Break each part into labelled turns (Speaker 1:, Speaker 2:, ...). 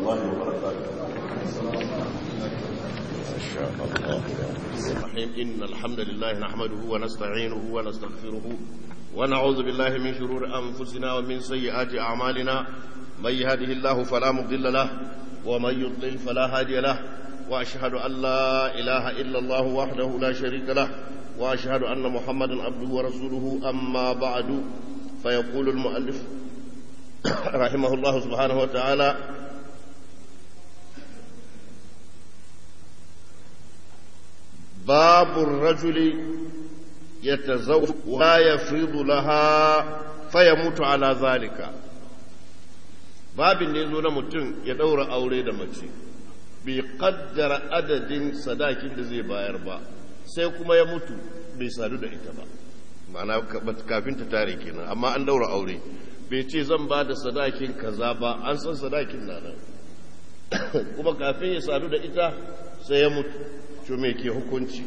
Speaker 1: الله وبركاته
Speaker 2: ما شاء الله الرحيم إن الحمد لله نحمده ونستعينه ونستغفره ونعوذ بالله من شرور أنفسنا ومن سيئات أعمالنا من يهده الله فلا مضل له ومن يضلل فلا هادي له وأشهد أن لا إله إلا الله وحده لا شريك له وأشهد أن محمدا عبده ورسوله أما بعد فيقول المؤلف رحمه الله سبحانه وتعالى باب الرجل يتزوج ولا يفرض لها فيموت على ذلك babin da ya zo na mutum ya ɗaura aure da mace bai kaddara adadin sadakin da zai bayar ba sai kuma ya mutu bai sadu da ita ba ma'ana kafin ta tare kenan amma an ɗaura aure bai ce zan ba da sadakin kaza ba an san sadakin na nan kuma kafin ya sadu da ita sai ya mutu to me ke hukunci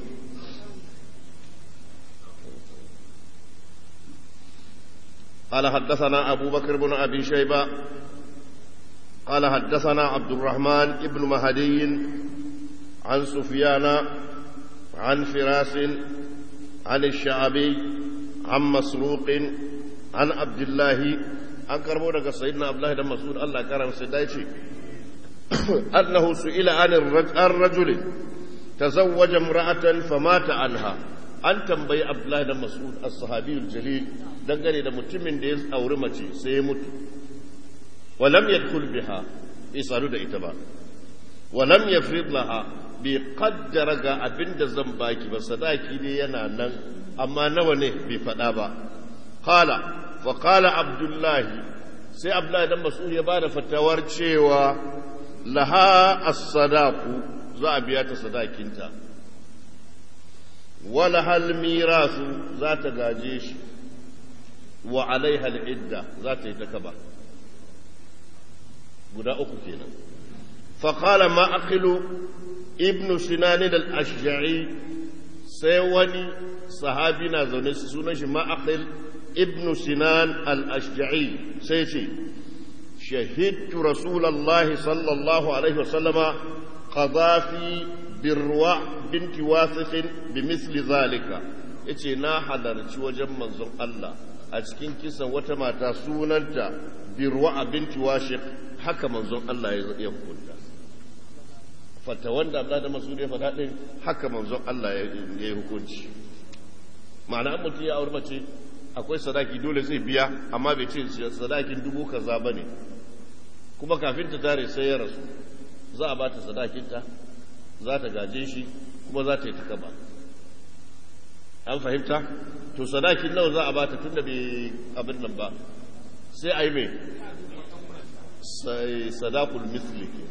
Speaker 2: قال حدثنا أبو بكر بن أبي شيبة قال حدثنا عبد الرحمن بن مهدي عن سفيان عن فراس عن الشعبي عن مسروق عن عبد الله عن كربونك سيدنا عبد الله بن مسعود الله كرم سيدايتي أنه سئل عن الرجل تزوج امرأة فمات عنها an tambayi abdullahi da mas'ud as-sahabiyul jalil dangane da mutumin da ya auri mace sai ya mutu walam yadkhul biha bai sadu da ita ba walam yafrid laha bai qaddara ga abinda zan baki ba sadaki ne yana nan amma nawa ne bai faɗa ba qala fa qala abdullahi sai abdullahi dan mas'ud ya bada fatawar cewa laha as-sadaqu za a biya ta sadakinta wala hal mirasu za ta gaje shi wa alaiha al'idda za ta yi ta kaba guda uku kenan faƙala ma'akilu ibnu sinani da ashja'i sai wani sahabi na zaune su sunan shi ma'akil ibnu sinan al-ashja'i sai ce shahidtu rasulallahi sallallahu alaihi wasallama qadafi birwa binti wasiqin bi misli zalika yace na halarci wajen manzon Allah a cikin kisan wata mata sunanta birwa binti washiq haka manzon Allah ya hukunta fata wanda Allah da masu ya faɗa din haka manzon Allah ya yi hukunci ma'ana an mutum ya aure mace akwai sadaki dole zai biya amma bai ce sadakin dubu kaza bane kuma kafin ta tare sai ya rasu za a ba ta sadakinta za ta gaje shi kuma za ta yi takaba an fahimta to sadakin nawa za a bata tun da bai abin nan ba sai a yi mai sai sadakul misli ke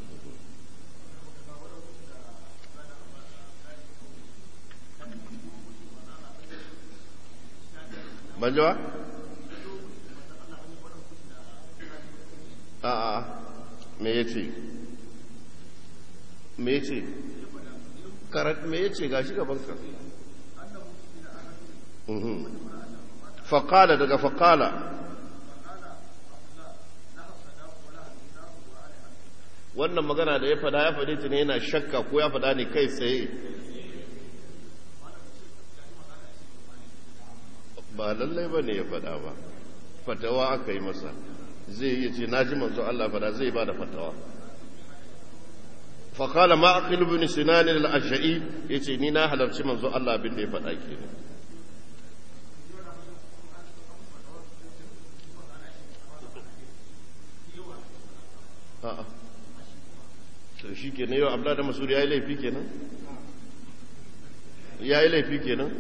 Speaker 2: banjawa? a a me ya ce me ya ce karat me ya ce ga shi gabanka faƙala daga faƙala wannan magana da ya fada ya faɗi ta ne yana shakka ko ya fada ne kai tsaye ba lallai ba ne ya fada ba fatawa aka yi masa zai yi ce na ji manzo Allah fada zai ba da fatawa faƙala ma'aƙil bin sinanin al'asha'i ya ce ni na halarci manzo Allah abin da ya faɗa ke ne a'a to shi ke yau abla da masuri ya yi laifi kenan ya yi laifi kenan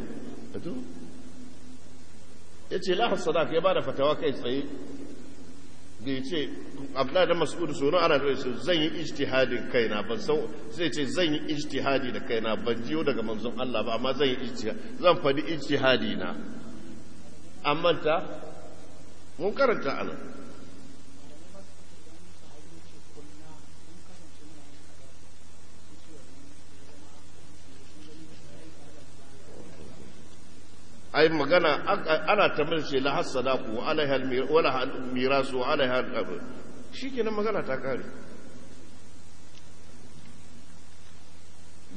Speaker 2: ya ce lahar sadaka ya ba da fatawa kai tsaye da ya ce abla da mas'udu sono ana da su zan yi ijtihadin kaina ban san zai ce zan yi ijtihadi da kaina ban jiyo daga manzon Allah ba amma zan yi ijtihadi zan fadi ijtihadi na amma ta mun karanta anan ai magana ana tambayar ce la hasada ku alaiha wala mirasu alaiha al shikenan magana ta kare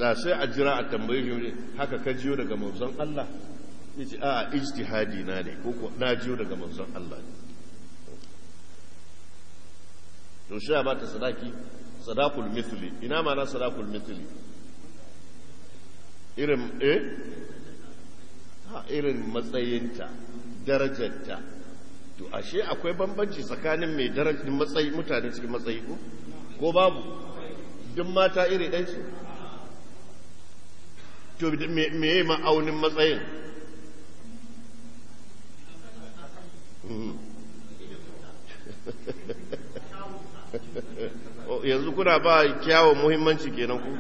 Speaker 2: da sai a jira a tambaye shi haka ka jiyo daga manzon Allah ya ce a ijtihadi na ne ko ko na jiyo daga manzon Allah ne to shi ba ta sadaki sadakul mithli ina ma na sadakul mithli irin eh ha irin matsayinta darajarta to ashe akwai bambanci tsakanin mai darajar matsayi mutane cikin matsayi ko ko babu duk mata iri ɗaya ce to me yi ma'aunin matsayin yanzu kuna ba kyawun muhimmanci kenan ku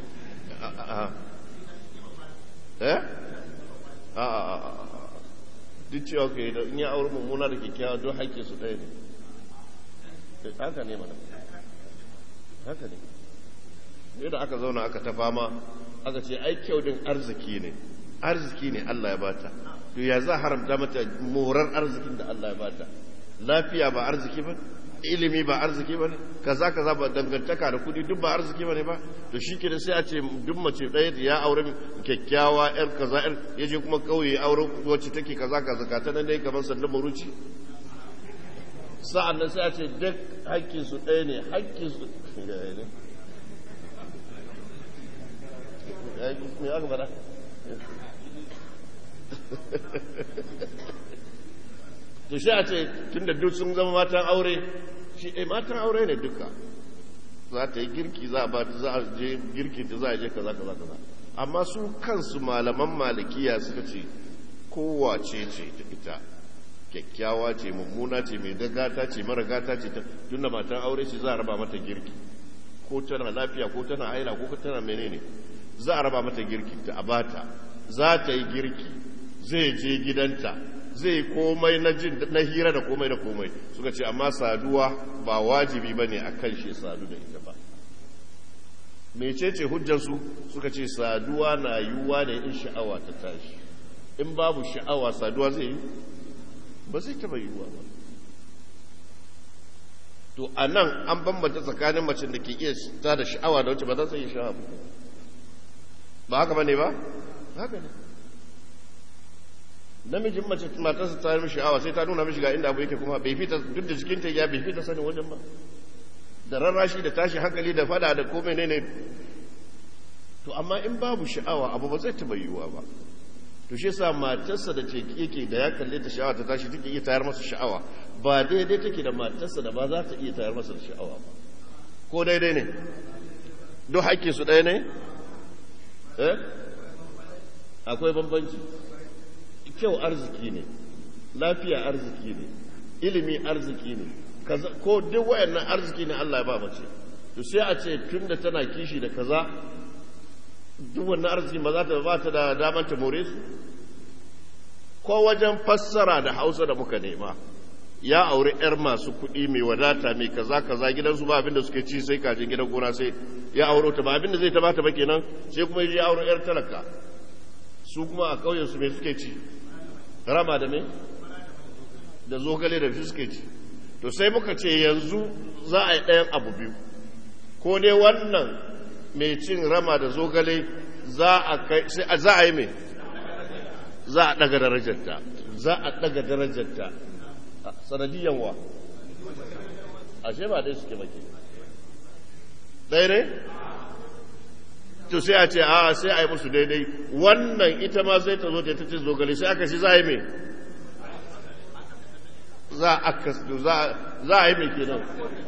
Speaker 2: eh a duk cewa ka yi da in ya auri mummuna da kyakkyawa don haƙƙi su ɗaya ne haka ne mana haka ne yadda aka zauna aka ta fama aka ce ai kyau din arziki ne arziki ne Allah ya bata to ya za haramta mata morar arzikin da Allah ya bata lafiya ba arziki ba ilimi ba arziki ba ne kaza kaza ba dangantaka da kudi duk ba arziki ba ne ba to shi ke sai a ce duk mace ɗaya ya aure kyakkyawa yar kaza yar ya je kuma kauye aure wacce take kaza kaza ka ta nan dai kamar sandan maruci sa'an nan sai a ce duk hakkin su ɗaya ne hakkin su me aka fara to shi a ce tun da duk sun zama matan aure shi eh matan aure ne duka za ta yi girki za a ba za a je girki da za a je kaza kaza kaza amma su kansu malaman malikiya suka ce kowace ce ta ita kyakkyawa ce mummuna ce mai dagata ce mara gata ce tun da matan aure ce za a raba mata girki ko tana lafiya ko tana haila ko tana menene za a raba mata girki ta abata za ta yi girki zai je gidanta zai komai na jin na hira da komai da komai suka ce amma saduwa ba wajibi bane a kan shi sadu da ita ba mecece hujjarsu suka ce saduwa na yiwuwa ne in sha'awa ta tashi in babu sha'awa saduwa zai yi ba zai taba yiwuwa ba to a nan an bambanta tsakanin macin da ke iya ta da sha'awa da wacce ba za ta yi sha'awa ba haka ba ne ba haka ne namijin mace matarsa ta yi sha'awa sai ta nuna mishi ga inda abu yake kuma bai fita duk da jikinta ya bai fita sanin wajen ba da rarrashi da tashi hankali da fada da komai ne ne to amma in babu sha'awa abu ba zai taba yiwuwa ba to shi yasa matarsa da ce yake da ya kalle ta sha'awa ta tashi take iya tayar masa sha'awa ba daidai take da matarsa da ba za ta iya tayar masa da sha'awa ba ko daidai ne duk haƙƙin su ɗaya ne eh akwai bambanci kyau arziki ne lafiya arziki ne ilimi arziki ne ko duk wayannan arziki ne Allah ya ba mace to sai a ce tunda tana kishi da kaza duk wannan arziki ba za ta ba ta da daman ta more su ko wajen fassara da Hausa da muka nema ya aure yar masu kuɗi mai wadata mai kaza kaza gidansu ba abinda suke ci sai kajin gidan gona sai ya auro ta ba abinda zai ta bata ba kenan sai kuma ya auro yar talaka su kuma a ƙauyen su me suke ci rama da me da zogale da suke ci to sai muka ce yanzu za a yi ɗayan abu biyu ko dai wannan mai cin rama da zogale za a kai sai za a yi mai za a ɗaga darajarta za a ɗaga darajarta sanadiyan wa ashe ba dai suke maki ɗaya ne to sai a ce a sai a yi musu daidai wannan ita ma sai ta zo ta ce zogale sai aka shi za a yi mai za a yi mai kenan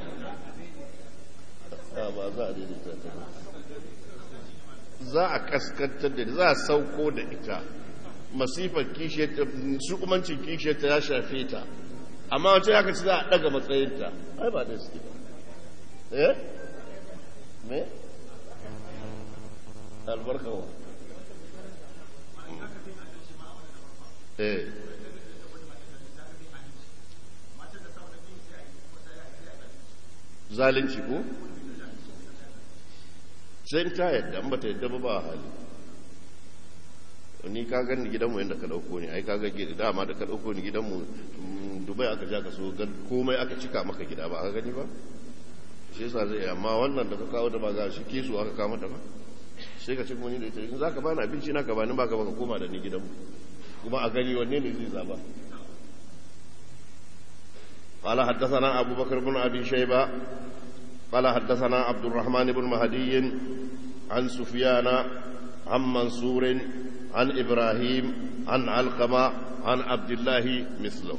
Speaker 2: ba za a daidaita ta za a kaskantar da za a sauko da ita masifar kishiyar shukumancin kishiyar ta ya shafe ta amma wacce ya ci za a daga matsayinta ai ba da suke ba eh me albarkawa eh zalunci ko sai ta yadda an bata yadda ba ba hali ni ka gani gidanmu yadda ka dauko ni ai ka ga dama da ka dauko ni gidanmu dubai aka ja ka so komai aka cika maka gida ba aka gani ba shi yasa zai amma wannan da ka kawo da ba ga shi kesu aka kama da ba sai ka ce kuma ni da ita in za ka bani abinci na ka bani ba ka baka koma da ni gidanmu kuma a gani wanne ne zai zaba قال حدثنا أبو بكر بن أبي شيبة قال حدثنا عبد الرحمن بن مهدي عن سفيان عن منصور عن إبراهيم عن علقمة عن عبد الله مثله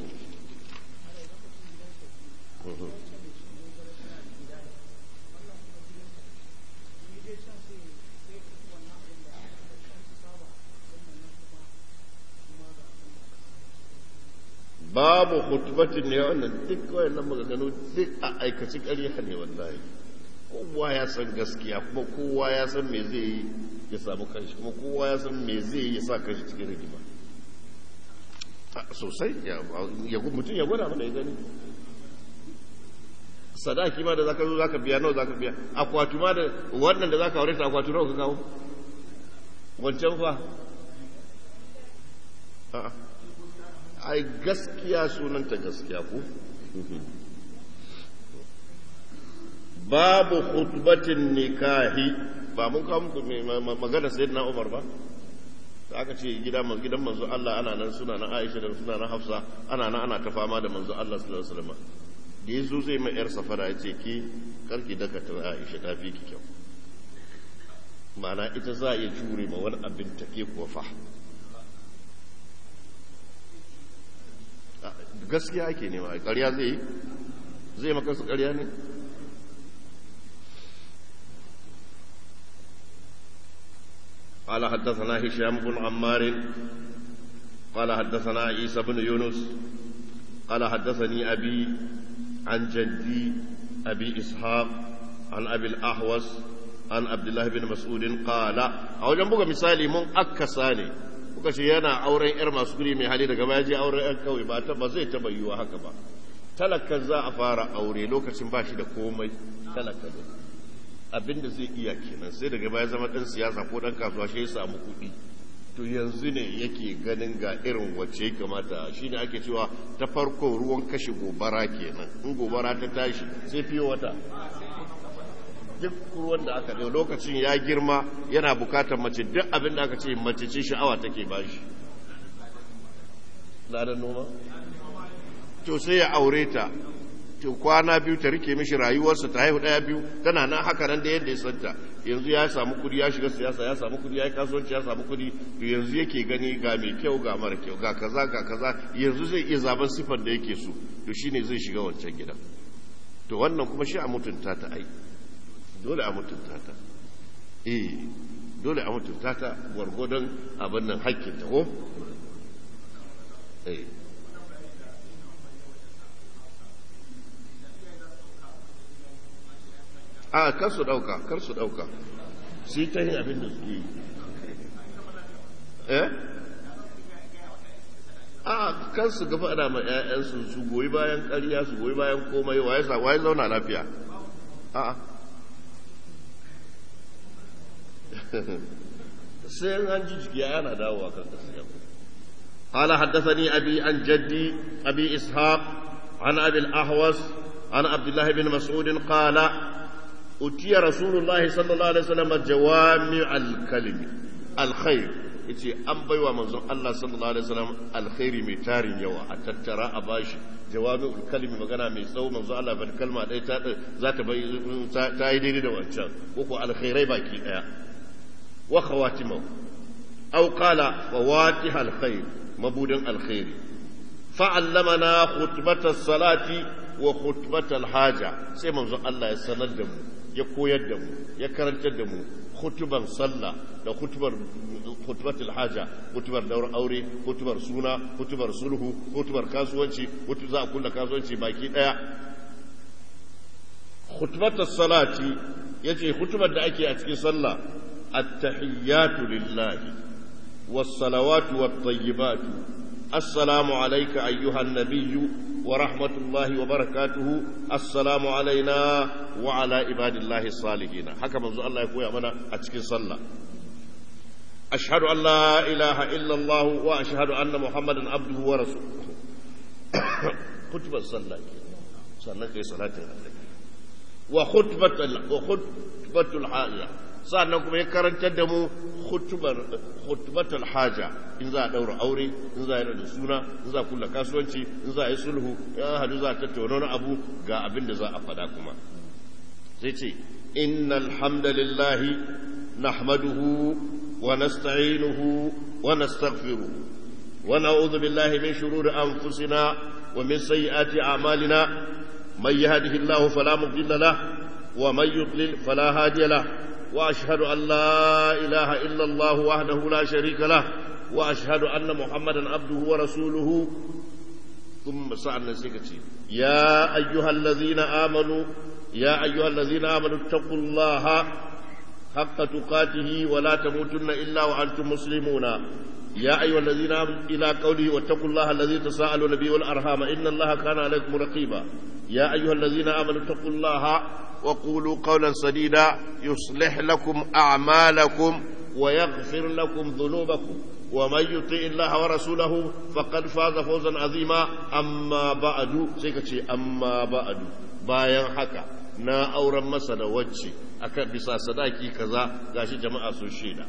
Speaker 2: babu hutubatin ne wannan duk wayannan maganganu duk a aikaci ƙarya ne wallahi kowa ya san gaskiya kuma kowa ya san me zai yi ya samu kanshi kuma kowa ya san me zai yi ya sa kanshi cikin rigima sosai ya mutum ya gwada mana ya gani sadaki ma da zaka zo zaka biya nawa zaka biya akwatu ma da wannan da zaka aure ta akwatu nawa ka kawo wancan fa a'a ai gaskiya sunanta gaskiya ko babu khutbatin nikahi ba mun kawo muku magana sayyidina Umar ba da aka ce gidan gidan manzo Allah ana nan suna na Aisha da suna na Hafsa ana nan ana ta fama da manzo Allah sallallahu alaihi wasallam da yazo zai mai yar safara ya ce ki karki daka ta Aisha ta fi ki kyau ma'ana ita za a iya jure ma wani abin take kuwa fa gaskiya ake nema ƙarya zai yi zai maka su ƙarya ne قال حدثنا هشام بن عمار قال حدثنا عيسى بن يونس قال حدثني أبي عن جدي أبي إسحاق عن أبي الأحوص عن عبد الله بن مسعود قال أو جنبك مثالي من أكساني kuka ce yana auren yar masu guri mai hali daga baya je auren yan kawai ba ta ba zai taba yiwa haka ba talakan za a fara aure lokacin ba shi da komai talaka ne abinda zai iya kenan sai daga baya zama dan siyasa ko dan kasuwa shi ya samu kuɗi to yanzu ne yake ganin ga irin wacce ya kamata shi ne ake cewa ta farko ruwan kashe gobara kenan in gobara ta tashi sai fiye wata duk ruwan da aka ɗau lokacin ya girma yana bukatar mace duk abin da aka ce mace ce sha'awa take ba shi da noma to sai ya aure ta to kwana biyu ta rike mishi rayuwarsa ta haihu ɗaya biyu tana nan haka nan da yadda ya santa yanzu ya samu kudi ya shiga siyasa ya samu kudi ya yi kasuwanci ya samu kudi to yanzu yake gani ga mai kyau ga mara kyau ga kaza ga kaza yanzu zai iya zaben sifar da yake so to shine zai shiga wancan gidan to wannan kuma shi a mutunta ta ai dole a mutunta ta eh dole a mutunta ta gwargwadon abin nan hakkin ta ko eh a kar su dauka kar su dauka su yi ta yin abin da su yi eh a kan su gaba ana ma 'ya'yansu su goyi bayan ƙarya su goyi bayan komai waye sa waye zauna lafiya a'a sai an ji jiki yana dawowa kan gaskiya قال حدثني أبي عن جدي أبي إسحاق عن أبي الأحوص عن عبد الله بن مسعود قال أتي رسول الله صلى الله عليه وسلم جوامع الكلم الخير yace an baiwa manzon Allah sallallahu alaihi wasallam alkhairi mai tarin yawa a tattara a bashi jawami'ul kalimi magana mai tsawo manzon Allah bar kalma ɗaya ta za ta bai ta yi daidai da wancan ko ko alkhairai baki daya wa khawatimahu aw qala fawatih alkhair mabudin alkhairi fa'allamana khutbatas salati wa khutbatal haja sai manzon Allah ya sanar da mu ya koyar da mu ya karantar da mu hutuban sallah da hutubar hutubatul haja hutubar daura aure hutubar suna hutubar sulhu hutubar kasuwanci hutu za a kulla kasuwanci baki daya hutubatul salati yace hutubar da ake a cikin sallah at-tahiyyatu lillahi was-salawatu wat-tayyibatu assalamu alayka ayyuhan nabiyyu ورحمة الله وبركاته السلام علينا وعلى عباد الله الصالحين حكى منذ الله يقول أمنا أتكي صلى أشهد أن لا إله إلا الله وأشهد أن محمدا عبده ورسوله خطبة صلى صلى في صلاة وخطبة وخطبة الحاجة sannan kuma ya karantar da mu khutbatul haja in za a daura aure in za a yi da suna in za a kula kasuwanci in za a yi sulhu ya hadu za a tattauna wani abu ga abin da za a faɗa kuma sai ce innal hamdalillahi nahmaduhu wa nasta'inuhu wa nastaghfiruhu wa na'udhu billahi min shururi anfusina wa min sayyiati a'malina man yahdihillahu fala mudilla lahu wa man yudlil fala hadiya lahu واشهد ان لا اله الا الله وحده لا شريك له واشهد ان محمدا عبده ورسوله ثم سعنا سكتي يا ايها الذين امنوا يا ايها الذين امنوا اتقوا الله حق تقاته ولا تموتن الا وانتم مسلمون يا ايها الذين امنوا الى قوله واتقوا الله الذي تساءلون به والارحام ان الله كان عليكم رقيبا يا ايها الذين امنوا اتقوا الله وقولوا قولا سديدا يصلح لكم أعمالكم ويغفر لكم ذنوبكم ومن يطع الله ورسوله فقد فاز فوزا عظيما أما بعد سيكتشي أما بعد bayan haka na auren masa da wacce aka bisa sadaki kaza gashi jama'a sun shaida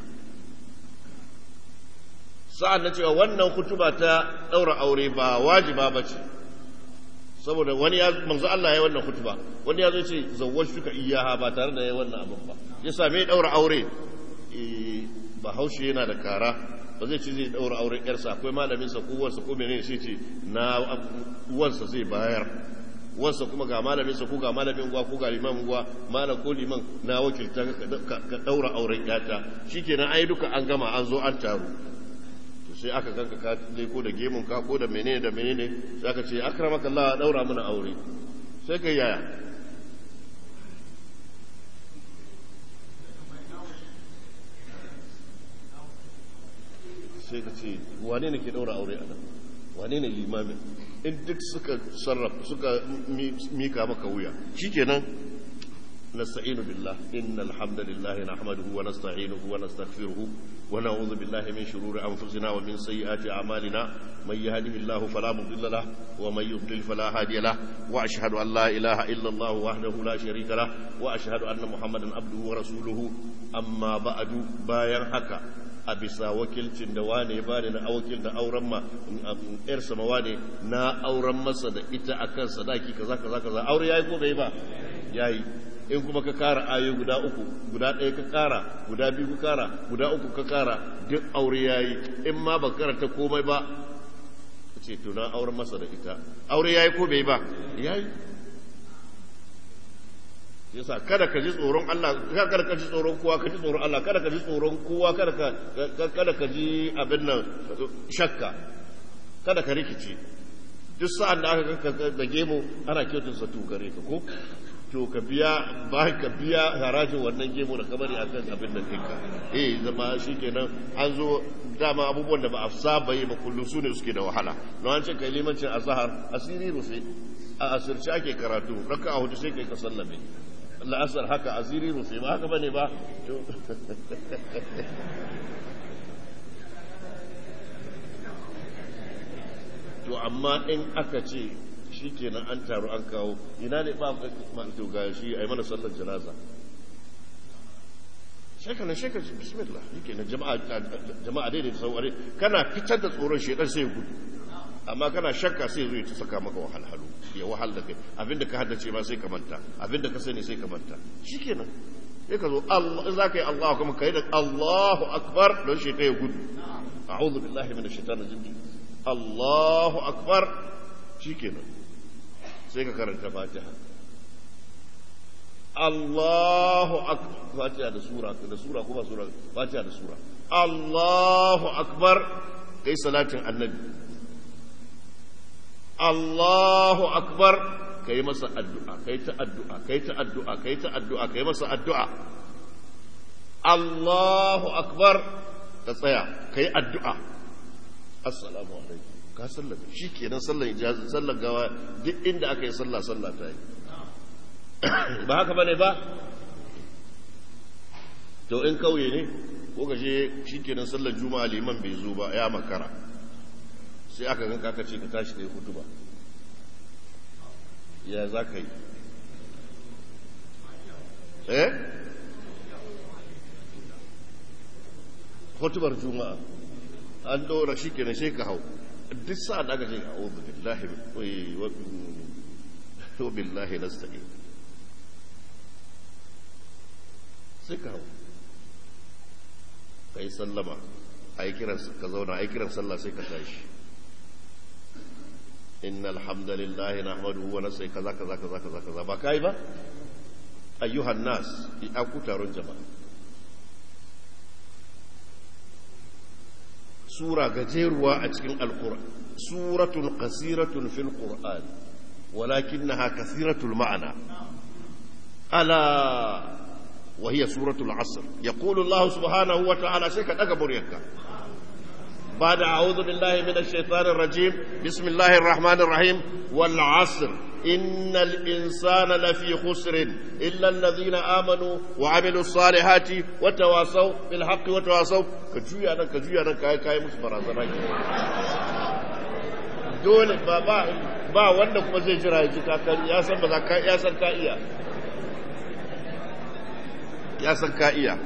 Speaker 2: sa'an na cewa wannan kutuba ta ɗaura aure ba wajiba ba ce saboda wani ya manzo Allah ya wannan kutuba wani ya zo ce zawwaj suka iyaha ba tare da ya wannan abin ba ya same daura aure ba haushe yana da kara ba zai ce zai daura auren yarsa akwai malamin sa ko wansa ko menene sai ce na wansa zai bayar wansa kuma ga malamin sa ko ga malamin gwa ko ga liman gwa malam ko liman na wakilta ka daura auren yata shikenan ai duka an gama an zo an taru sai aka ganka ka leko da gemun ka ko da menene da menene sai aka ce akramaka Allah daura mana aure sai kai yaya sai ka ce wane ne ke daura aure a nan wane ne limamin in duk suka sarrafa suka mika maka wuya shikenan نستعين بالله إن الحمد لله نحمده ونستعينه ونستغفره ونعوذ بالله من شرور أنفسنا ومن سيئات أعمالنا من يهده الله فلا مضل له ومن يضلل فلا هادي له وأشهد أن لا إله إلا الله وحده لا شريك له وأشهد أن محمدا عبده ورسوله أما بعد باين حكا a bisa wakilcin da wane ba na wakil da auren ma yar samawa ne na auren masa da ita akan sadaki kaza kaza kaza aure yayi ko bai ba yayi in kuma ka kara ayo guda uku guda ɗaya ka kara guda biyu ka kara guda uku ka kara duk aure yayi in ma ba karanta komai ba ce to na auren masa da ita aure yayi ko bai ba yayi yasa kada ka ji tsoron Allah kada ka ji tsoron kowa ka ji tsoron Allah kada ka ji tsoron kowa kada ka kada ka ji abin nan shakka kada ka rikice duk sa'an da aka ka da gemu ana kyautun sa gare ka ko to ka biya ba ka biya harajin wannan gemu da kabari akan abin da ɗinka eh zama shikenan an zo dama abubuwan da ba a saba yi ba kullum su ne suke da wahala don an ce kai limancin azhar asiri rufe a asirce ake karatu raka a hudu sai kai ka sallame la'asar haka asiri rufe ba haka bane ba to amma in aka ce shi kenan an taru an kawo ina ne ba to ga shi a yi mana sallar janaza shekanan shekanan bismillah yake na jama'a daidai da sauware kana fitar da tsoron shekar sai gudu amma kana shakka sai zo ya ta saka maka wahalhalu ya wahal da kai abinda ka haddace ma sai ka manta abinda ka sani sai ka manta shikenan sai ka zo Allah za ka yi Allah kuma kai da Allahu akbar don shi kai gudu a'udhu billahi minash shaitanir rajim Allahu akbar shikenan sai ka karanta Fatiha Allahu akbar Fatiha da sura da sura kuma sura Fatiha da sura Allahu akbar kai salatin annabi Allahu akbar kai masa addu'a kai ta addu'a kai ta addu'a kai ta addu'a kai masa addu'a Allahu akbar ka tsaya kai addu'a assalamu alaikum ka sallame shi kenan sallan ijazi sallan gawa duk inda aka yi sallah sallah ta yi ba haka bane ba to in kauye ne ko ka je shi kenan sallar juma'a liman bai zo ba ya makara sai aka ganka aka ce ka tashi kai hutu ba ya za ka yi eh hutubar juma'a an dora shi kenan sai ka hau duk sa da aka ce a'udhu billahi wa billahi nasta'in sai ka hau kai sallama ai kiran ka zauna ai kiran sallah sai ka tashi innal hamdalillahi nahmaduhu wa nasta'in kaza kaza kaza kaza kaza ba kai ba ayyuhan nas ya ku taron jama'a sura gajeruwa a cikin alkur'an suratun qasiratun fil qur'an walakinnaha kathiratul ma'ana ala wa hiya suratul asr yaqulu allah subhanahu wa ta'ala sai ka daga buryarka بعد أعوذ بالله من الشيطان الرجيم بسم الله الرحمن الرحيم والعصر إن الإنسان لفي خسر إلا الذين آمنوا وعملوا الصالحات وتواصوا بالحق وتواصوا كجويا أنا كجويا أنا كاي كاي مسبرا زمان dole ba ba ba wanda kuma zai jira ya ji kakar ya san ba za ka ya san ka iya ya san ka iya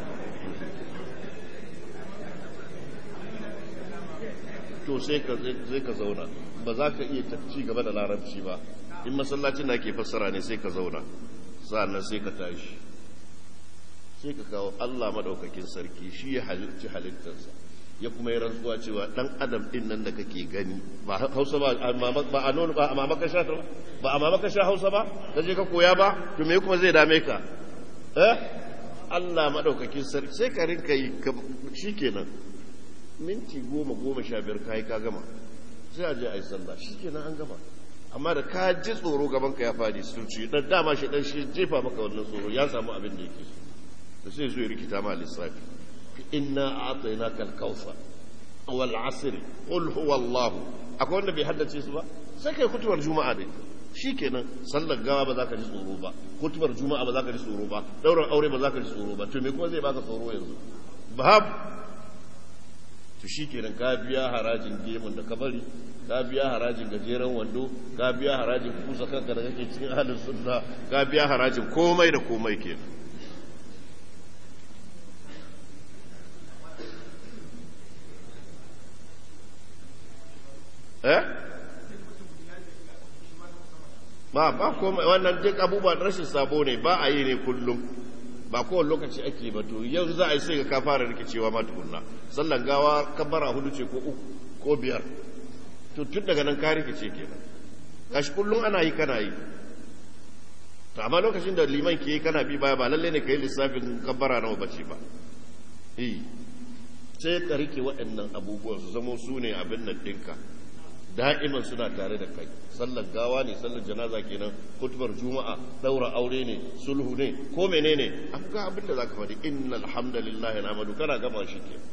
Speaker 2: to sai ka zai ka zauna ba za ka iya ci gaba da larabci ba in masallacin da ke fassara ne sai ka zauna sa'annan sai ka tashi sai ka kawo Allah madaukakin sarki shi ya halicci halittarsa ya kuma yi rantsuwa cewa dan adam din nan da kake gani ba Hausa ba ba a nono ba a mamaka sha ba a mamaka sha Hausa ba da je ka koya ba to me kuma zai dame ka eh Allah madaukakin sarki sai ka rinka yi shikenan minti goma goma sha biyar kayi ka gama sai a je a yi sallah shi kenan an gama amma da ka ji tsoro gaban ka ya fadi sulci dan dama shi dan shi jefa maka wannan tsoro ya samu abin da yake so da sai zo ya rikita ma lissafi inna a'tainaka al-kawthar wal 'asr qul huwa Allah akwai wanda bai haddace su ba sai kai kutubar juma'a dai shikenan sallar gawa ba za ka ji tsoro ba kutubar juma'a ba za ka ji tsoro ba dauran aure ba za ka ji tsoro ba to me kuma zai baka tsoro yanzu bahab to shi kenan ka biya harajin gemun da ka bari ka biya harajin gajeren wando ka biya harajin kusa kanka da kake cikin halin sunna ka biya harajin komai da komai kenan eh ba ba komai wannan duk abubuwan rashin sabo ne ba a yi ne kullum ba kowane lokaci ake ba to yanzu za a yi sai ka fara rikicewa ma tukunna sallan gawa kabara hudu ce ko uku ko biyar to tun daga nan ka rikice kenan gashi kullum ana yi kana yi to amma lokacin da liman ke yi kana bi baya ba lalle ne ka yi lissafin kabara nawa bace ba eh sai ka rike waɗannan abubuwan su zamo su ne abin nan ɗinka da'iman suna tare da kai sallar gawa ne sallar janaza kenan kutubar juma'a daura aure ne sulhu ne ko menene ga abin da zaka faɗi innal hamdalillahi nahmadu kana gama shi ke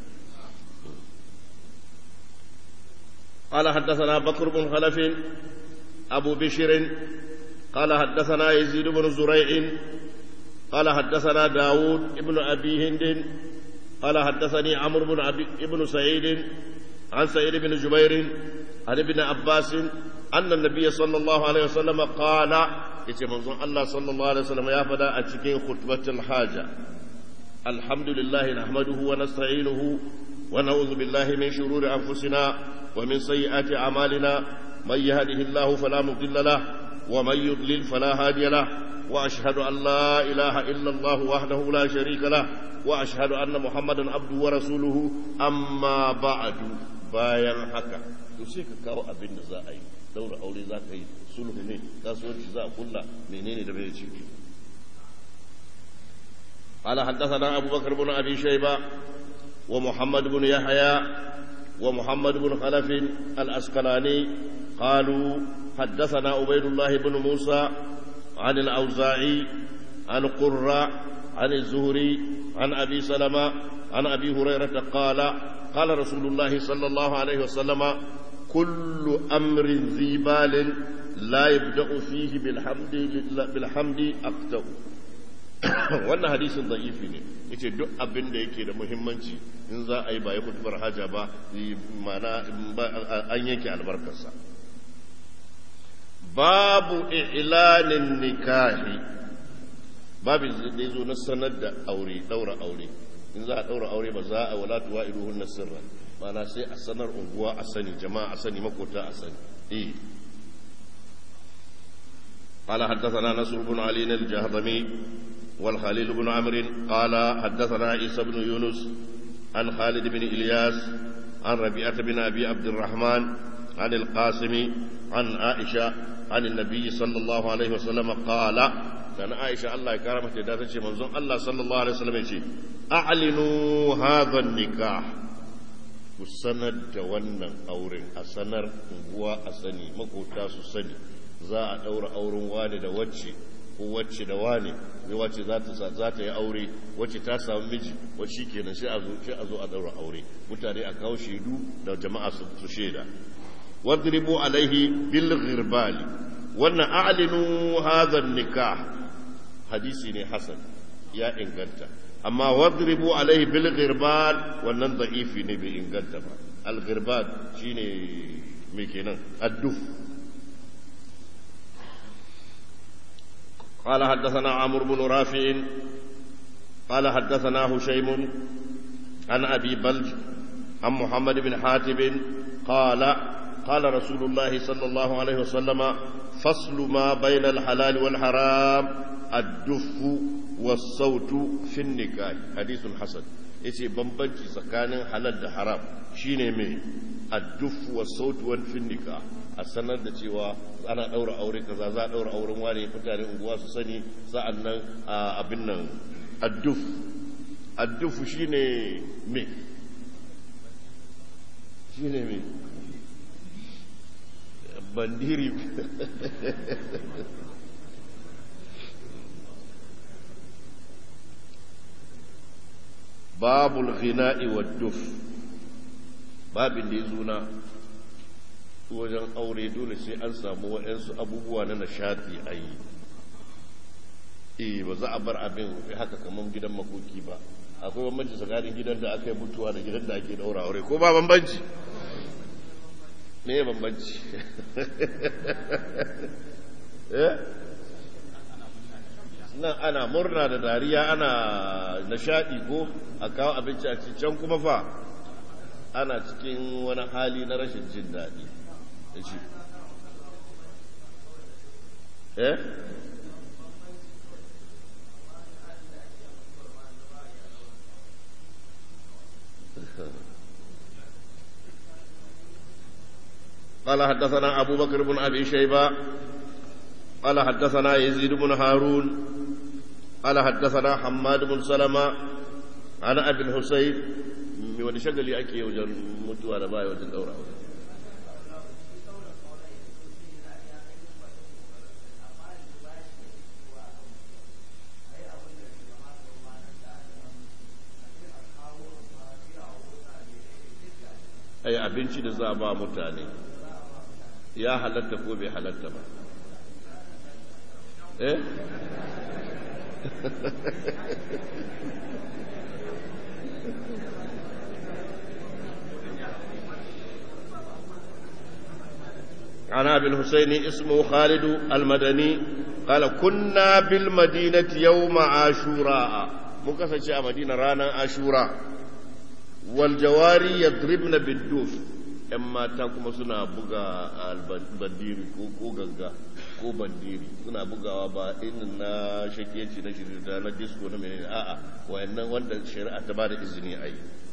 Speaker 2: قال حدثنا بكر بن خلف أبو بشر قال حدثنا يزيد بن زريع قال حدثنا داود ابن أبي هند قال حدثني عمرو بن أبي ابن سعيد عن سعيد بن جبير عن ابن عباس أن النبي صلى الله عليه وسلم قال يتي منظر الله صلى الله عليه وسلم يا فدا أتكين خطبة الحاجة الحمد لله نحمده ونستعينه ونعوذ بالله من شرور أنفسنا ومن سيئات أعمالنا من يهده الله فلا مضل له ومن يضلل فلا هادي له وأشهد أن لا إله إلا الله وحده لا شريك له وأشهد أن محمدا عبده ورسوله أما بعد bayan haka to sai ka kawo abin da za a yi daura aure za ka yi sulhu ne kasuwanci za a kulla menene da bai ciki قال حدثنا أبو بكر بن أبي شيبة ومحمد بن يحيى ومحمد بن خلف الأسقلاني قالوا حدثنا عبيد الله بن موسى عن الأوزاعي عن قرة عن الزهري عن أبي سلمة عن أبي هريرة قال قال رسول الله صلى الله عليه وسلم كل أمر ذي بال لا يبدأ فيه بالحمد بالحمد أقتأ wannan hadisin da'ifi ne yace duk abin da yake da muhimmanci in za a yi ba ya kutubar haja ba mana an yanke albarkarsa babu ilanin nikahi babin da zo na sanar da aure daura aure in za a daura aure ba za a wala tuwa'iduhunna sirran mana sai a sanar unguwa a sani jama'a a sani makota a sani eh قال حدثنا نصر بن علي الجهضمي والخليل بن عمرو قال حدثنا عيسى بن يونس عن خالد بن إلياس عن ربيعة بن أبي عبد الرحمن عن القاسم عن عائشة عن النبي صلى الله عليه وسلم قال كان عائشة الله كرمت داتش منظوم الله صلى الله عليه وسلم يقول أعلنوا هذا النكاح kusanar da wannan auren a sanar unguwa a sani makota su sani za a ɗaura auren wane da wacce ko wacce da wane ne wacce za ta za ta yi aure wacce ta samu miji wacce kenan sai a zo sai a zo a daura aure mutane a kawo shaidu da jama'a su su shaida wadribu alaihi bil ghirbali wannan a'linu hadha nikah hadisi ne hasan ya inganta amma wadribu alaihi bil ghirbal wannan da'ifi ne bai inganta ba al ghirbal shine me kenan adduf قال حدثنا عمرو بن رافع قال حدثنا هشيم عن أبي بلج عن محمد بن حاتب قال قال رسول الله صلى الله عليه وسلم فصل ما بين الحلال والحرام الدف والصوت في النكاح حديث حسن yace bambanci tsakanin halal da haram shine mai adduf wa sautu wa finnika a sanar da cewa ana daura aure kaza za a daura auren ware mutane unguwa su sani sa'annan abin nan adduf adduf shine me shine me bandiri babul ghina'i wa duf babin da ya zuna wajen aure dole sai an samu waɗansu abubuwa na nishati a yi eh ba za a bar abin haka kamar gidan makoki ba akwai bambanci tsakanin gidan da aka yi mutuwa da gidan da ake daura aure ko ba bambanci me ya bambanci nan ana murna da dariya ana nishadi ko a kawo abinci a can kuma fa ana cikin wani hali na rashin jin daɗi da shi eh قال حدثنا أبو بكر بن أبي شيبة قال حدثنا يزيد بن هارون قال حدثنا حماد بن سلمة عن أبي الحسين wani shagali ake yi wajen mutuwa da baya wajen daura aure ai abinci da za a ba mutane ya halatta ko bai halatta ba eh عن ابي الحسين اسمه خالد المدني قال كنا بالمدينة يوم عاشوراء مكسر a مدينة رانا عاشوراء والجواري يضربن بالدوف ‘yan mata kuma suna buga bandiri ko ganga ko bandiri suna bugawa ba inin na shakiyanci na shirya na disco na menene a'a wayannan wanda shari'a ta ba da izini a yi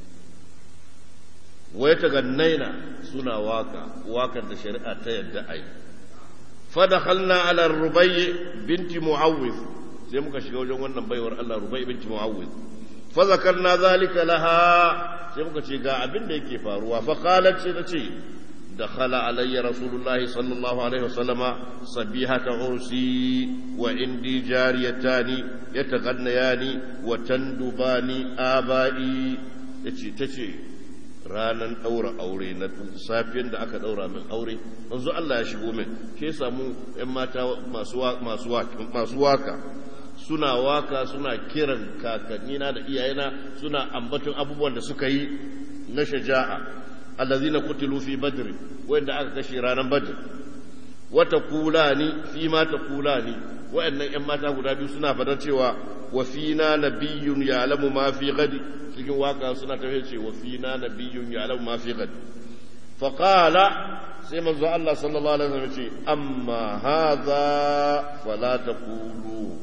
Speaker 2: wai ta gannaina suna waka wakar da shari'a ta yadda a yi fadakhalna ala rubai binti mu'awwif sai muka shiga wajen wannan baiwar Allah rubai binti mu'awwif fa zakarna zalika laha sai muka ce ga abin da yake faruwa fa qalat sai ta ce dakhala alayya rasulullah sallallahu alaihi wasallama sabihata ursi wa indi jariyatani yataghannayani wa tandubani abai yace tace ranar ɗaura aure na safiyan da aka ɗaura min aure yanzu Allah ya shigo min ke samu ‘yan mata masu waka suna waka suna kiran kakannina da iyayena suna ambaton abubuwan da suka yi na shaja'a allazi na kutilu fi badri wanda aka kashe ranar badr wata kula ni fi mata kula ni wa'annan ‘yan mata guda biyu suna fadar cewa wa fina nabiyyun ya'lamu ma fi ghadi cikin waka suna tafiya ce wa fina nabiyyun ya'lamu ma fi ghadi fa qala sai manzo Allah sallallahu alaihi wasallam ce amma hadha fala taqulu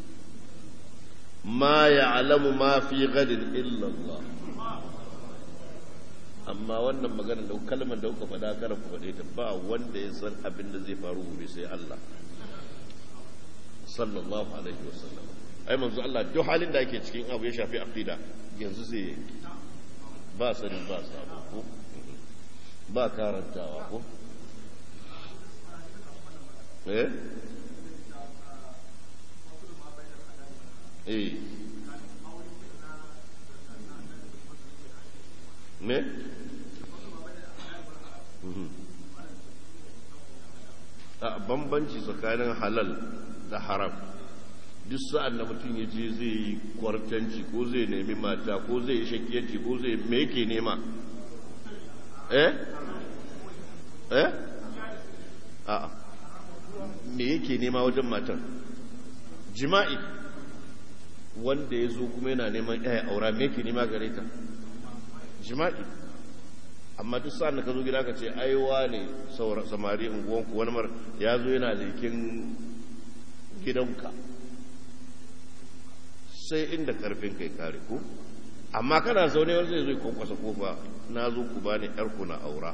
Speaker 2: ma ya'lamu ma fi ghadin illa Allah amma wannan magana da kalmar da kuka faɗa kada ku faɗe ta ba wanda ya san abin da zai faru gobe sai Allah sallallahu alaihi wasallam ai manzo Allah duk halin da ake cikin abu ya shafi aqida yanzu zai ba sani ba sabo ko ba karantawa ko eh eh me a bambanci tsakanin halal da haram duk sa'an da mutum ya je zai yi kwartanci ko zai nemi mata ko zai yi shakiyanci ko zai me yake nema eh eh a me yake nema wajen matan jima'i wanda ya zo kuma yana neman yaya aura me yake nema gare ta jima'i amma duk sa'an da ka zo gida ka ce aiwa ne samari unguwanku wani mar ya zo yana lekin gidanka sai inda karfin kai kare ko amma kana zaune wani zai zo kwankwasa kofa na zo ku ba ni yarku na aura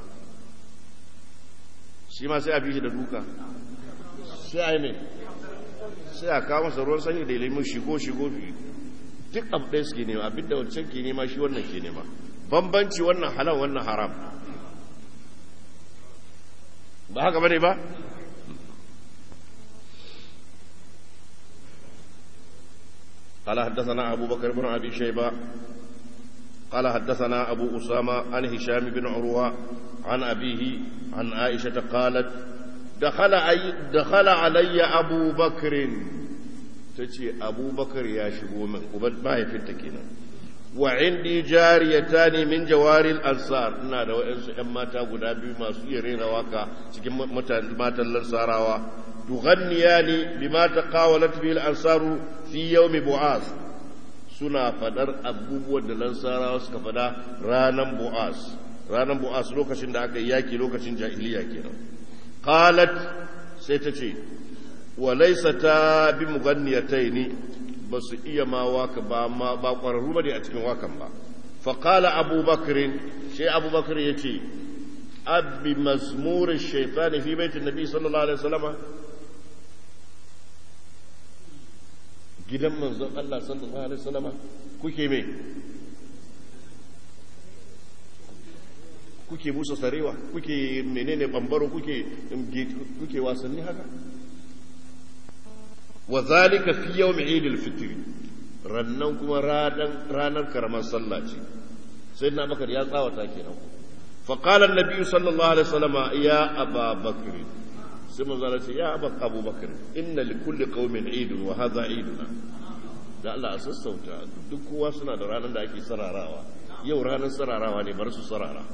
Speaker 2: shi ma sai a bi shi da duka sai a yi ne sai a kawo masa ruwan sanyi da ilimin shigo shigo duk abu ɗaya suke nema abinda wancan ke nema shi wannan ke nema bambanci wannan halal wannan haram ba haka bane ba قال حدثنا أبو بكر بن أبي شيبة قال حدثنا أبو أسامة عن هشام بن عروة عن أبيه عن عائشة قالت دخل, أي دخل علي أبو بكر تجي أبو بكر يا شبو من قبل ما يفتكينا wa indi jariyatani min jawaril ansar ina da wayansu ƴan mata guda biyu masu iya rera waka cikin matan lansarawa tughanniyani bima taqawalat bil ansaru fi yawmi bu'as suna fadar abubuwan da lansarawa suka fada ranan bu'as ranan bu'as lokacin da aka yi yaki lokacin jahiliya kenan qalat sai ta ce wa laysata bi mughanniyataini ba su iya ma waka ba ma ba ƙwararru ba ne a cikin wakan ba faƙala abubakarin shi abubakar ya ce abbi mazmurin shaitani fi baitin nabi sallallahu alaihi wasallama gidan manzon Allah sallallahu alaihi wasallama kuke me kuke busa sarewa kuke menene bambaro kuke kuke wasanni haka wa zalika fi yawm eid al-fitr rannan kuma ranar karamar sallah ce sai na bakar ya tsawata kenan fa qala an-nabi sallallahu alaihi wasallam ya aba bakr sai manzo Allah ce ya aba abu bakr inna li kulli qaumin eid wa hadha eiduna da Allah a sassauta duk kowa suna da ranar da ake sararawa yau ranar sararawa ne bar su sarara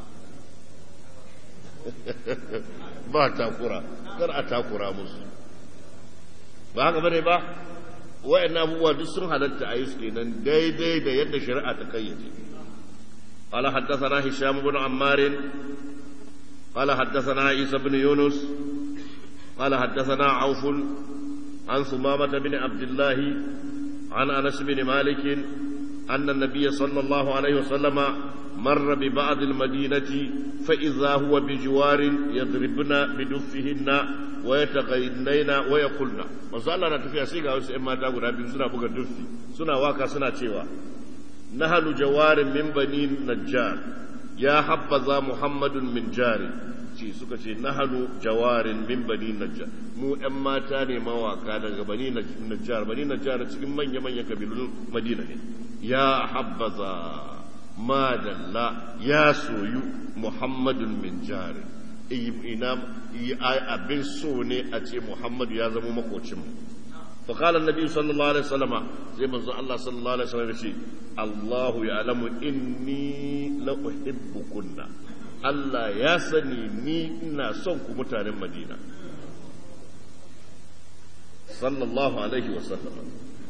Speaker 2: ba takura kar a takura musu ba haka bane ba wayan abubuwa duk sun halatta a yi su kenan daidai da yadda shari'a ta kayyace قال حدثنا هشام بن عمار قال حدثنا عيسى بن يونس قال حدثنا عوف عن ثمامة بن عبد الله عن أنس بن مالك أن النبي صلى الله عليه وسلم مر ببعض المدينة فإذا هو بجوار يضربن بدفهن ويتغينين ويقولن manzo Allah na tafiya sai ga wasu ƴan mata guda biyu suna buga duffi suna waka suna cewa nahanu jawarin min bani najjar ya habbaza muhammadun min jari ce suka ce nahanu jawarin min bani najjar mu ƴan mata ne mawaka daga bani najjar bani najjar cikin manya-manyan kabilun madina ne ya habbaza madalla ya soyu muhammadun min jari ina abin so ne a ce muhammadu ya zama makocinmu فقال النبي صلى الله عليه وسلم زي ما الله صلى الله عليه وسلم يقول الله يعلم إني لأحبكن الله يا سني ني إنا صنك متان مدينة صلى الله عليه وسلم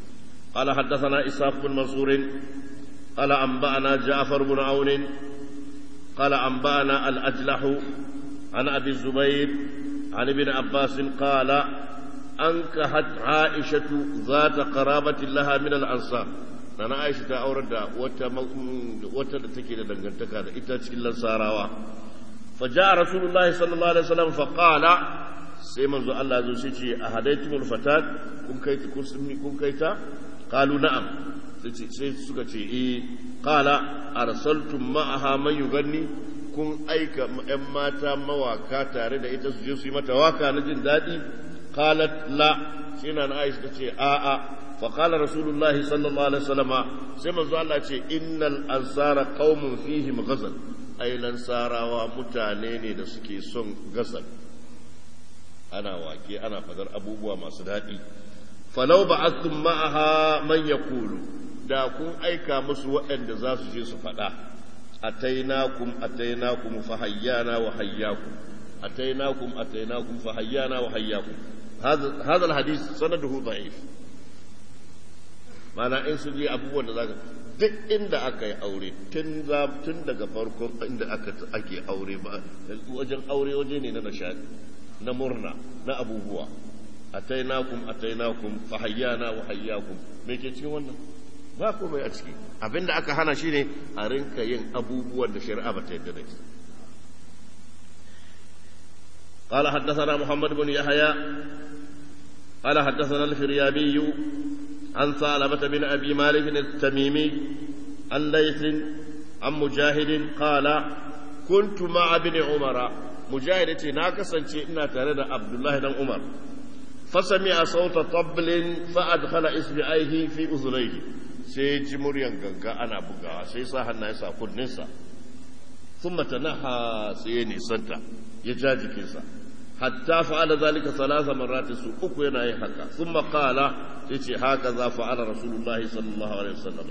Speaker 2: قال حدثنا إسحاق بن منصور قال أنبأنا جعفر بن عون قال أنبأنا الأجلح عن أبي الزبير عن ابن عباس قال أنكحت عائشة ذات قرابة لها من الأنصار أنا عائشة أورد وتتكي لدنجنتك هذا إتاتك الأنصار فجاء رسول الله صلى الله عليه وسلم فقال sai manzo Allah zo sai ce a hadaitumul fatat kun kai kun kai ta qalu na'am sai suka ce eh qala arsaltum ma'aha man yuganni kun aika ƴan mata mawaka tare da ita su je su yi mata waka na jin daɗi qalat la sai na Aisha ta ce a a fa qala rasulullah sallallahu alaihi wasallama sai manzo Allah ce innal ansara qaumun fihim ghazal ai lansarawa mutane ne da suke son gasal ana wake ana fadar abubuwa masu daɗi falau ba'athum ma'aha man yaqulu da kun aika musu waɗanda za su je su faɗa atainakum atainakum fa hayyana wa hayyakum atainakum atainakum fa hayyana wa hayyakum هذا الحديث سنده ضعيف mana in su je abubuwan da zaka duk inda aka yi aure tun tun daga farkon inda aka ake aure ba wajen aure waje ne na nishadi na murna na abubuwa atainakum atainakum fa hayyana wa hayyakum me ke cikin wannan ba komai a ciki abinda aka hana shine a rinka yin abubuwan da shari'a ba ta yadda da shi قال حدثنا محمد بن يحيى قال حدثنا الفريابي عن ثعلبة بن أبي مالك التميمي عن ليث عن مجاهد قال كنت مع ابن عمر مجاهد ناكسا إنا ترد عبد الله بن عمر فسمع صوت طبل فأدخل إصبعيه في أذنيه sai ji muryan ganga ana bugawa sai sa hannaye sa kunninsa sun matanaha sai ya nisanta ya ja jikinsa hatta fa'ala zalika salasa marratin su uku yana yin haka sun makala sai ce haka za fa'ala rasulullahi sallallahu alaihi wasallam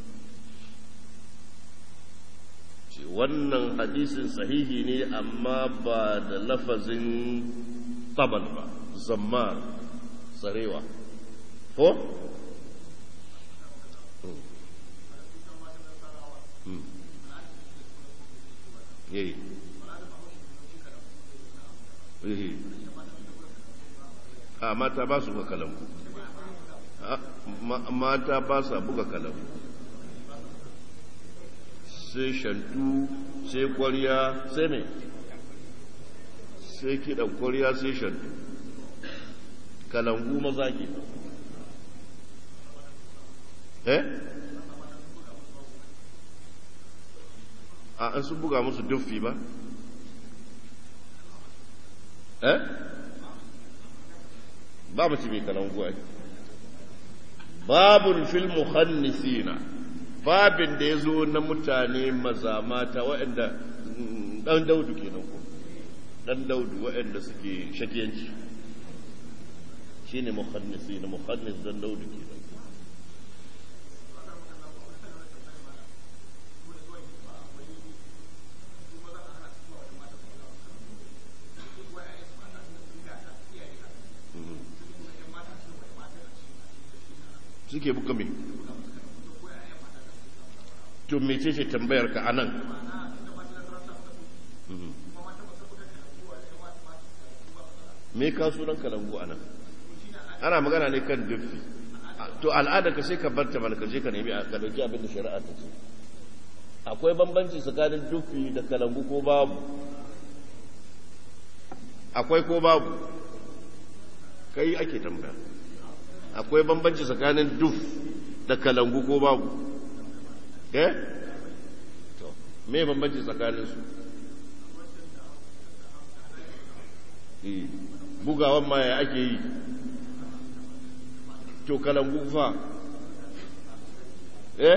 Speaker 2: ce wannan hadisin sahihi ne amma ba da lafazin tabal ba zammar tsarewa ko eh eh a mata ba su buga kalambu mata ba sa buga kalambu sai shantu sai kwariya sai mai sai kiɗan kwariya sai shantu kalangu maza ke eh a an sun buga musu duffi ba eh ba mace mai kalangu ai babun fil muhannisina babin da ya zo na mutane maza mata waɗanda ɗan daudu kenan ko ɗan daudu waɗanda suke shakiyanci shine muhannisina muhannis ɗan daudu kenan suke buga mai to mece ce tambayar ka anan me ka sunan kalangu anan ana magana ne kan duffi to al'ada ka sai ka barta mana ka je ka nemi ka dauki abin da shari'a ta ce akwai bambanci tsakanin duffi da kalangu ko babu akwai ko babu kai ake tambaya akwai bambanci tsakanin duf da kalangu ko babu eh to me bambanci tsakanin su bugawan ma ya ake yi to kalangu fa eh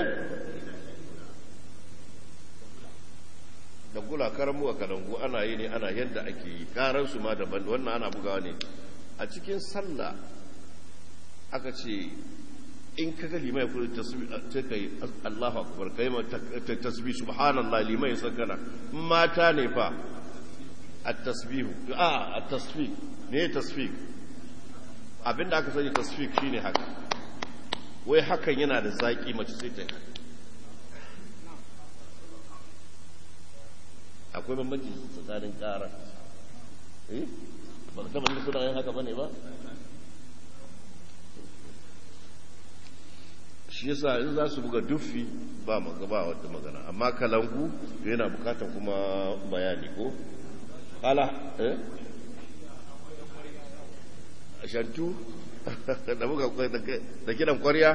Speaker 2: da gula karamu a kalangu ana yi ne ana yadda ake yi karansu ma daban wannan ana bugawa ne a cikin sallah aka ce in ka ga limai kuma ta kai Allahu akbar kai ma tasbih subhanallah limai sakana mata ne fa at-tasbih a at-tasbih ne tasbih abinda aka sani tasbih shine haka wai hakan yana da zaki mace sai ta yi akwai bambanci tsakanin ƙara eh ba ka taɓa suna yin haka bane ba shi yasa in za su buga duffi ba ba wata magana amma kalangu yana bukatar kuma bayani ko ala eh shantu da buga da kidan kwarya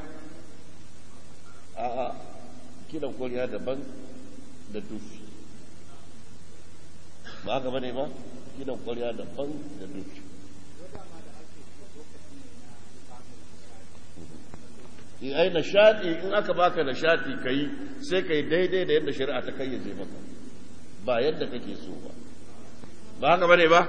Speaker 2: a a kidan kwarya daban da duffi ba haka bane ba kidan kwarya daban da duffi ai nishadi in aka baka nishadi kai sai kai daidai da yadda shari'a ta kayyaje maka ba yadda kake so ba ba haka bane ba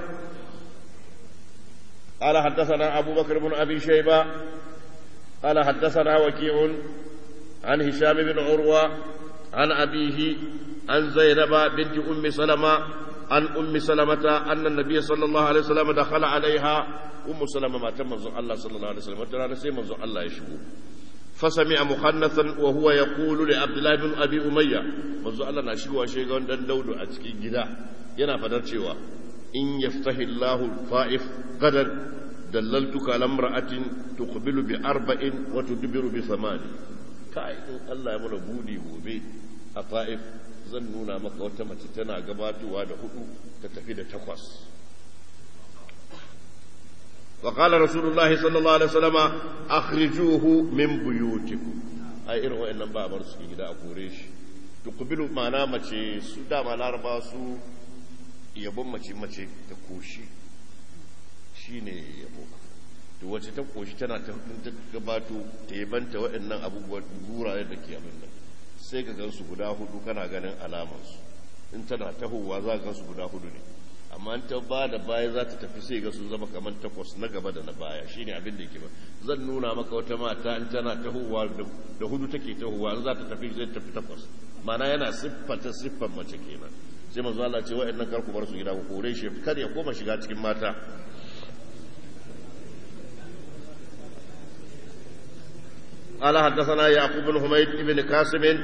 Speaker 2: قال حدثنا أبو بكر بن أبي شيبة قال حدثنا وكيع عن هشام بن عروة عن أبيه عن زينب بنت أم سلمة عن أم سلمة أن النبي صلى الله عليه وسلم دخل عليها أم سلمة ما تم الله صلى الله عليه وسلم وترى سيما الله يشبه فسمع مخنثا وهو يقول لعبد الله بن ابي اميه manzo Allah na shigowa shegan dan daudu a cikin gida yana fadar cewa in yaftahi Allahu fa'if qadan dallaltuka ala imra'atin tuqbilu bi arba'in wa tudbiru bi thamani kai in Allah ya mana budi gobe a fa'if zan nuna maka wata mace tana gabatowa da hudu ta tafi da takwas وقال رسول الله صلى الله عليه وسلم أخرجوه من بيوتكم أي إرهو إن با برس gida a kore shi tuqbilu ma'ana mace su da ma laraba su yabon mace mace ta koshi shine yabo to wace ta koshi tana ta gabato ta yabanta waɗannan abubuwan gurayen da ke abin nan sai ka gansu guda hudu kana ganin alamansu in tana tahowa za ka gansu guda hudu ne amma ta ba da baya za ta tafi sai ga sun zama kamar takwas na gaba da na baya shine abin da yake ba zan nuna maka wata mata in tana tahowa da hudu take tahowa in za ta tafi zai tafi takwas mana yana siffata siffan mace kenan sai manzo Allah ce wa'annan karku bar su gida ku kore shi kar ya koma shiga cikin mata قال حدثنا يعقوب بن حميد بن قاسم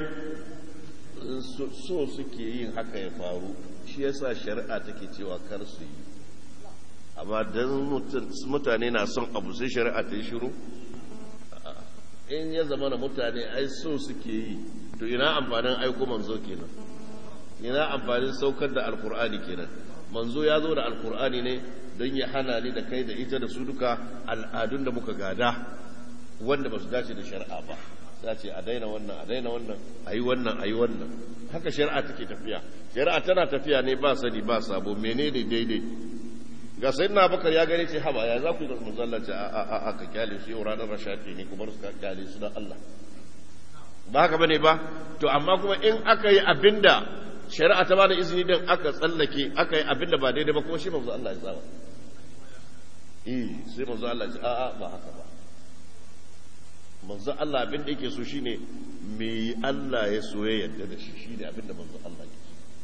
Speaker 2: so suke yin haka ya faru shi yasa shari'a take cewa kar su yi amma dan mutane na son abu sai shari'a ta yi shiru in ya zama na mutane ai so suke yi to ina amfanin aiko manzo kenan ina amfanin saukar da alkur'ani kenan manzo ya zo da alkur'ani ne don ya hana ni da kai da ita da su duka al'adun da muka gada wanda ba su dace da shari'a ba za ce a daina wannan a daina wannan a yi wannan a yi wannan haka shari'a take tafiya shari'a tana tafiya ne ba sani ba sabo menene daidai ga sai na bakar ya gane ce haba ya za ku yi da musallaci a a a ka kyale su yau ranar rashati ne kuma su kyale su don Allah ba haka bane ba to amma kuma in aka yi abinda shari'a ta bada izini din aka tsallake aka yi abinda ba daidai ba kuma shi manzo Allah ya tsaba eh sai manzo Allah ya ce a a ba haka ba manzo Allah abin da yake so shine me Allah ya so ya yarda da shi shine abin da manzo Allah ke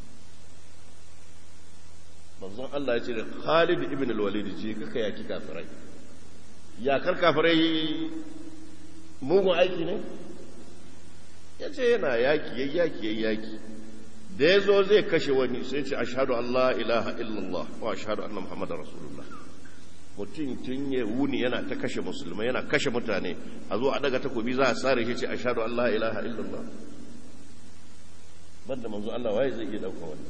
Speaker 2: manzo Allah ya ce da Khalid ibn al-Walid je kaka yaki kafirai ya kar kafirai mugun aiki ne ya ce yana yaki yayi yaki yayi yaki da ya zo zai kashe wani sai ce ashhadu an la ilaha illallah wa ashhadu anna muhammadar rasulullah mutum tun ya wuni yana ta kashe musulmai yana kashe mutane a zo a daga takobi za a sare shi ce ashhadu an la ilaha illallah banda manzo Allah waye zai iya dauka wannan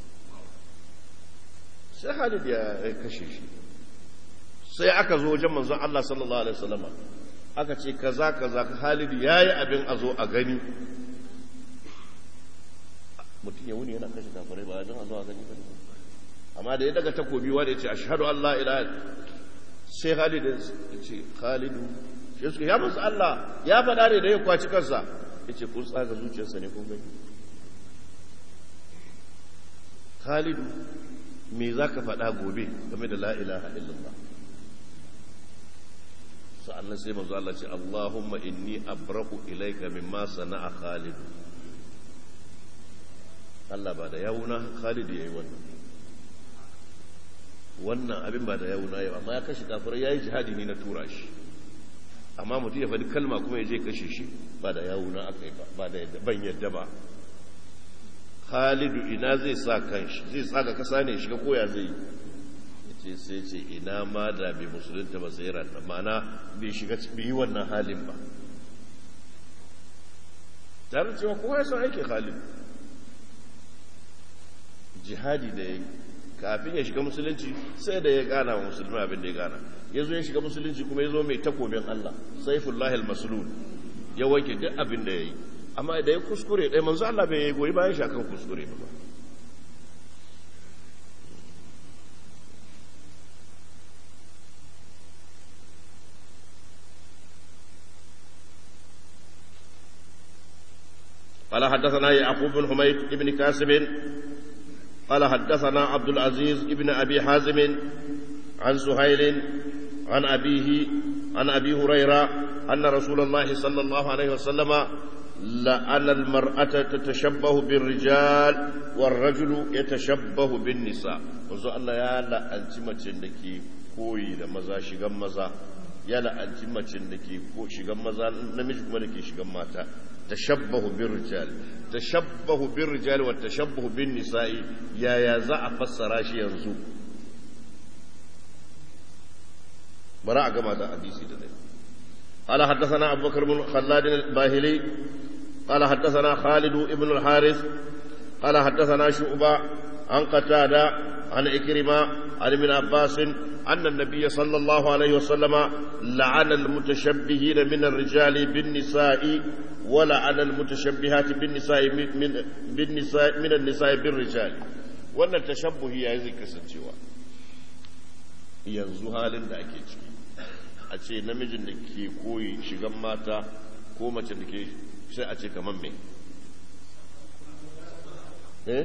Speaker 2: sai Khalid ya kashe shi sai aka zo wajen manzo Allah sallallahu alaihi wasallama aka ce kaza kaza Khalid yayi abin a zo a gani mutum ya wuni yana kashe kafirai ba don a zo a gani ba amma da ya daga takobi wanda ya ce ashhadu an la ilaha sai Khalid ya ce Khalidu ya ce ya musu Allah ya faɗa ne da ya kwaci kansa ya ce kun tsaga zuciyarsa ne kun gani Khalidu me za ka faɗa gobe game da la ilaha illallah sa'annan sai manzo Allah ce Allahumma inni abrahu ilayka mimma sana'a Khalid Allah ba da yawuna Khalid yayi wannan wannan abin ba da yawuna yau amma ya kashe kafirai yayi jihadi ne na tura shi amma mutum ya faɗi kalma kuma ya je kashe shi ba da yawo na aka yi ba ba da ban yadda ba khalidu ina zai sa kanshi zai tsaga kasa ne shiga koya zai yi ce sai ce ina ma da bai musulunta ba sai ranta mana bai shiga bai yi wannan halin ba tare cewa kowa ya san aikin halin jihadi da ya yi kafin ya shiga musulunci sai da ya gana wa musulmi abin da ya gana ya zo ya shiga musulunci kuma ya zo mai takobin Allah saifullahi al-maslul ya wanke duk abin da ya yi amma da ya kuskure ɗaya manzo Allah bai yi goyi bayan shi akan kuskure ba قال حدثنا يعقوب بن حميد بن كاسب قال حدثنا عبد العزيز بن أبي حازم عن سهيل عن أبيه عن أبي هريرة أن رسول الله صلى الله عليه وسلم لأن المرأة تتشبه بالرجال والرجل يتشبه بالنساء وزو الله يا لا أنت ما تندكي كوي لمزا شغم مزا يا لا أنت ما تندكي كوي شغم مزا نمج كما نكي شغم ماتا تشبه بالرجال تشبه بالرجال والتشبه بالنساء يا يا زع فسر شي ينزو براء كما ده حديثي ده قال حدثنا ابو بكر بن خلاد الباهلي قال حدثنا خالد بن الحارث قال حدثنا شعبة عن قتادة عن إكرمة عن ابن عباس أن النبي صلى الله عليه وسلم لعن المتشبهين من الرجال بالنساء ولعن المتشبهات بالنساء من بالنساء من النساء بالرجال wannan tashabbuhi ya zai kasancewa yanzu halin da ake ciki a ce namijin da ke koyi shigan mata ko mace da ke sai a ce kamar me eh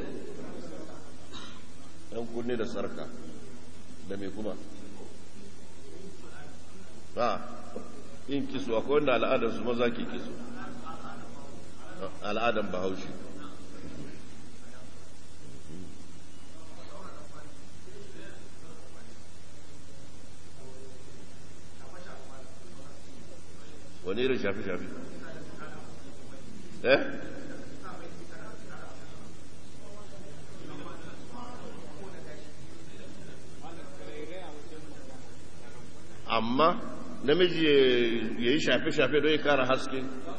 Speaker 2: yan kunne da sarka da me kuma ba yin kiso akwai wanda al'adar su maza ke kiso al'adar bahaushe wani irin shafi-shafi eh amma namiji ya yi shafe-shafe don ya kara haske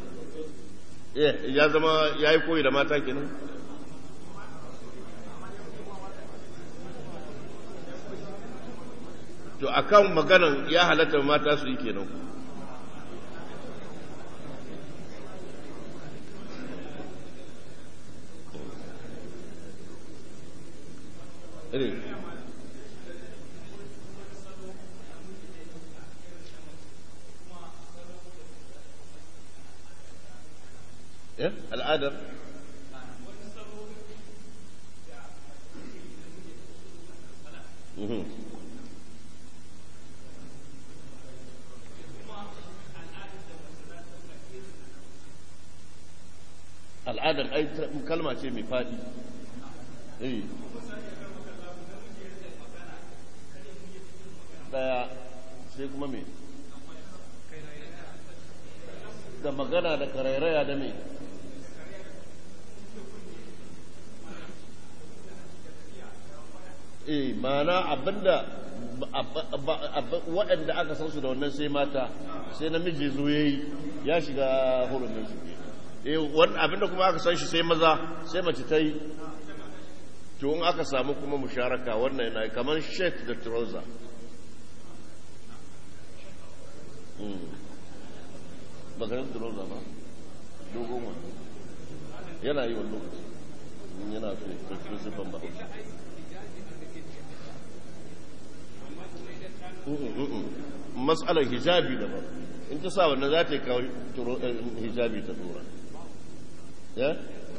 Speaker 2: ya zama ya yi koyi da mata kenan to akan maganan ya halatta mata su yi kenan irin eh al'adar al'adar ai kalma ce mai faɗi eh daya sai kuma me da magana da karairaya da me eh mana abinda waɗanda aka san su da wannan sai mata sai namiji zo yayi ya shiga hurumin su eh wannan abinda kuma aka san shi sai maza sai mace ta yi to in aka samu kuma musharaka wannan yana kamar shirt da trouser bakarin trouser ba dogon wani yana yi wani lokaci yana fi siffan ba matsalar hijabi da ba in ta sa wannan za ta yi kawo hijabi ta tura ya?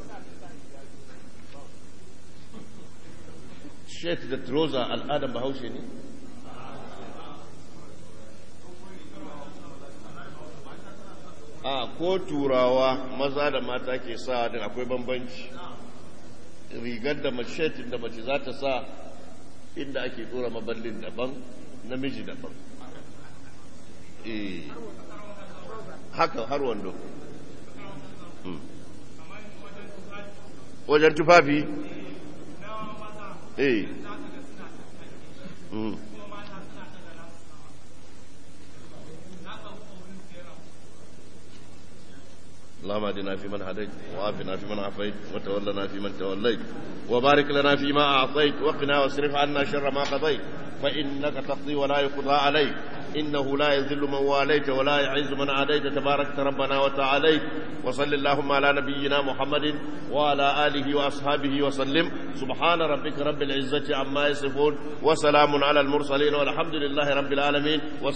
Speaker 2: shet da troza al'adar bahaushe ne a ko turawa maza da mata ke sa din akwai bambanci rigar da mace da mace za ta sa inda ake tura maballin daban namiji daban eh haka har wando wajen tufafi eh اللهم اهدنا فيمن هديت وعافنا فيمن عافيت وتولنا فيمن توليت وبارك لنا فيما اعطيت وقنا واصرف عنا شر ما قضيت فانك تقضي ولا يقضى عليك انه لا يذل من واليت ولا يعز من عاديت تباركت ربنا وتعاليت وصل اللهم على نبينا محمد وعلى اله واصحابه وسلم سبحان ربك رب العزه عما يصفون وسلام على المرسلين والحمد لله رب العالمين